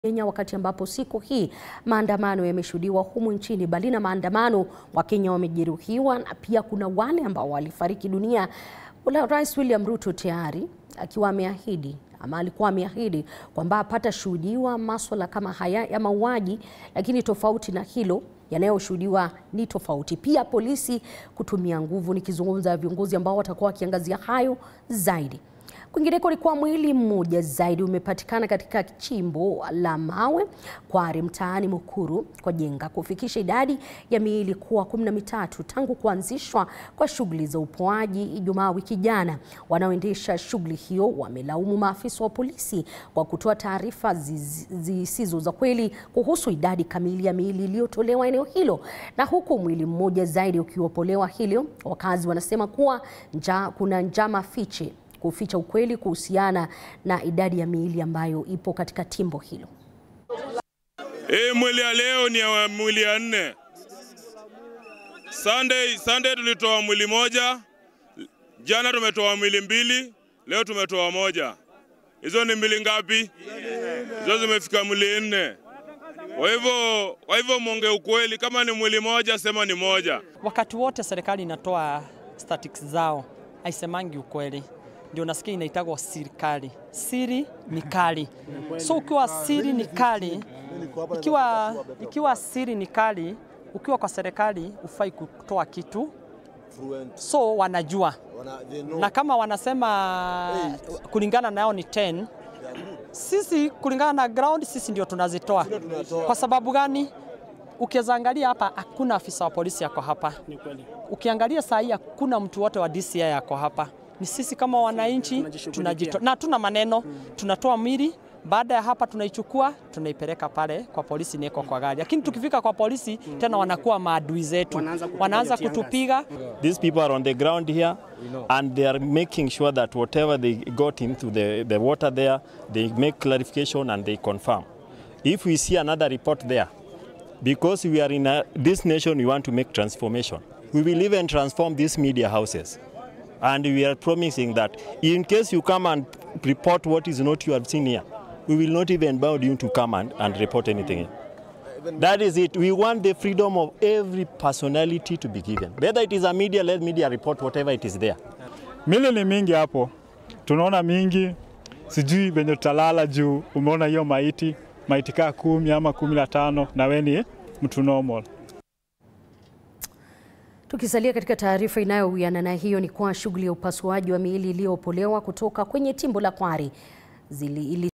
Kenya wakati ambapo siku hii maandamano yameshuhudiwa humu nchini. Bali na maandamano, Wakenya wamejeruhiwa na pia kuna wale ambao walifariki dunia. Ula Rais William Ruto tayari akiwa ameahidi ama alikuwa ameahidi kwamba hapatashuhudiwa maswala kama haya ya mauaji, lakini tofauti na hilo yanayoshuhudiwa ni tofauti. Pia polisi kutumia nguvu, nikizungumza viongozi ambao watakuwa wakiangazia hayo zaidi. Kwingineko ni kwa mwili mmoja zaidi umepatikana katika chimbo la mawe Kware mtaani Mukuru kwa Jenga, kufikisha idadi ya miili kuwa kumi na mitatu tangu kuanzishwa kwa shughuli za upoaji Ijumaa wiki jana. Wanaoendesha shughuli hiyo wamelaumu maafisa wa polisi kwa kutoa taarifa zisizo za kweli kuhusu idadi kamili ya miili iliyotolewa eneo hilo, na huku mwili mmoja zaidi ukiopolewa hilo, wakazi wanasema kuwa nja, kuna njama fiche kuficha ukweli kuhusiana na idadi ya miili ambayo ipo katika timbo hilo. Hii mwili ya leo ni ya mwili ya nne. Sunday, Sunday tulitoa mwili moja, jana tumetoa mwili mbili, leo tumetoa moja. Hizo ni mwili ngapi? Hizo zimefika mwili nne. Kwa hivyo, kwa hivyo mwonge ukweli, kama ni mwili moja sema ni moja. Wakati wote serikali inatoa statistics zao haisemangi ukweli ndio nasikia inaitagwa sirikali. Siri ni kali, so ukiwa siri ni kali, ikiwa, ikiwa siri ni kali, ukiwa kwa serikali ufai kutoa kitu, so wanajua na kama wanasema kulingana nao ni 10 sisi kulingana na ground sisi ndio tunazitoa. Kwa sababu gani? Ukiweza angalia hapa, hakuna afisa wa polisi yako hapa. Ukiangalia saa hii hakuna mtu wote wa DCI yako hapa ni sisi kama wananchi tunajitoa na tuna maneno hmm. Tunatoa mili, baada ya hapa tunaichukua tunaipeleka pale kwa polisi, nieko kwa gari, lakini tukifika kwa polisi hmm. Tena wanakuwa maadui zetu, wanaanza kutupiga. These people are on the ground here and they are making sure that whatever they got into the, the water there they make clarification and they confirm if we see another report there because we are in a, this nation we want to make transformation we will even transform these media houses and we are promising that in case you come and report what is not you have seen here, we will not even bound you to come and, and report anything. That is it. We want the freedom of every personality to be given. Whether it is a media, let media report whatever it is there. Mili ni mingi hapo, tunaona mingi, sijui venye tutalala juu umeona hiyo maiti maiti kaa kumi ama kumi na tano na we ni mtu normal. Tukisalia katika taarifa inayowiana na hiyo ni kwa shughuli ya upasuaji wa miili iliyoopolewa kutoka kwenye timbo la Kware zili